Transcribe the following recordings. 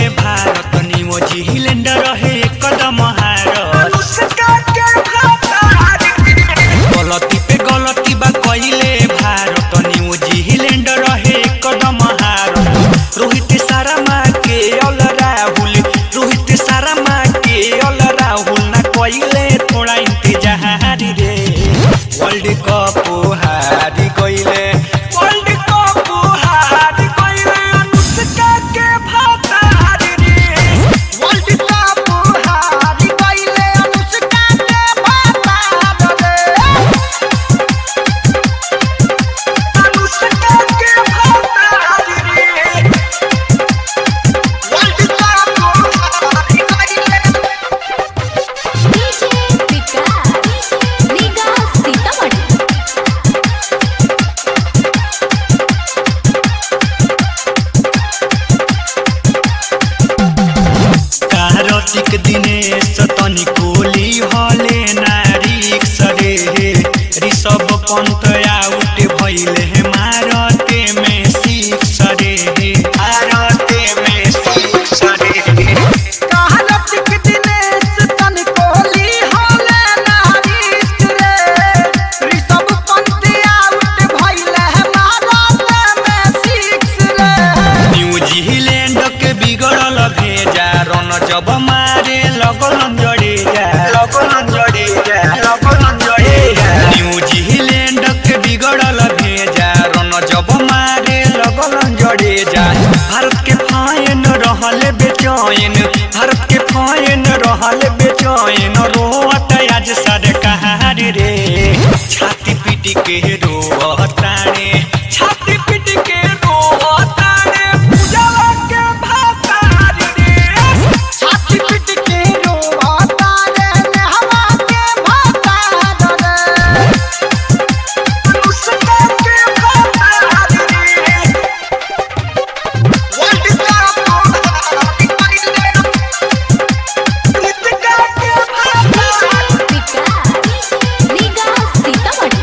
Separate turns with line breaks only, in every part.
भारत निमो झिलेंड रहे कदम हारत गलती पे गलती बा कइले भारत निमो झिलेंड रहे कदम हारत रोहित शर्मा के अल राहुल रोहित शर्मा के अल राहुल ना कइले थोड़ा इंतजार रे वर्ल्ड कप हारी गइले वर्ल्ड कप हारी गइले अनुष्का के भातार रे
वर्ल्ड कप हारी गइले अनुष्का के भातार रे
अनुष्का के भातार रे
वर्ल्ड कप हारी गइले
डीजे विकास लीगा सीतामढ़ी
कार्तिक दिनेश तनी कोली हले नारी सरे ऋषभ पंत आउट भइले हे मारते में सिक्स रे भारते में सिक्स रे
कार्तिक दिनेश तन कोहली होले नारिश रे ऋषभ पंत आउट भइले भारत में सिक्स रे
न्यूजीलैंड के बिगड़ल भेजा रन जब मारे लगन जड़े जा लगन जड़े जा लगन जड़े जा न्यूजीलैंड के बिगड़ल भेजा रन जब मारे लगन जड़े जा भारत के फाइन रहल बेचैन भारत के फाइन रहल बेचैन रोत आज सरकार रे छाती पीट के रोताने छाती पीट के रोताने पूजवा के भातार रे
छाती पीट के रोता रे नेहवा के भातार रे
उसका के भातार रे
वर्ल्ड कप हारी गइले
उसका के भातार
विकास लीगा सीतामढ़ी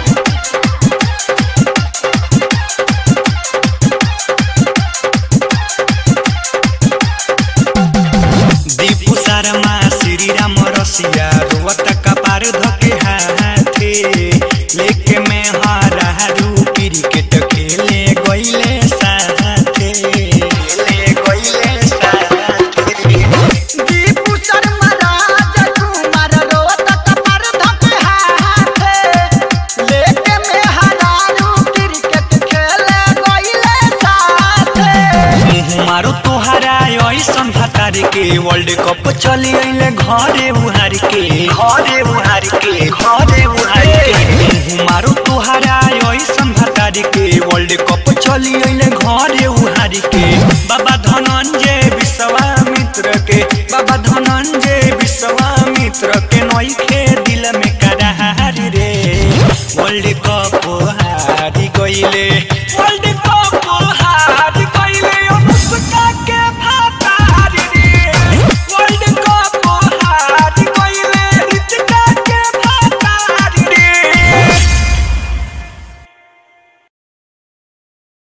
दीपू शर्मा श्री राम रसिया रोवत कपार धके हाथे लेके में हारा रू क्रिकेट खेले गइले साथे खेले गइले साथे
दीपू शर्मा राजकुमार रोत कपर धके हाथे लेके में हरारू क्रिकेट खेले गइले साथे
मुँह मारो तोहरा ऐसन भतार के वर्ल्ड कप चली अइले घरे उहार के घरे उहार के घरे उहार के मुँह मारो तोहरा ऐसन भतार के वर्ल्ड कप चली अइले घरे उहार के बाबा धनंजय विश्वास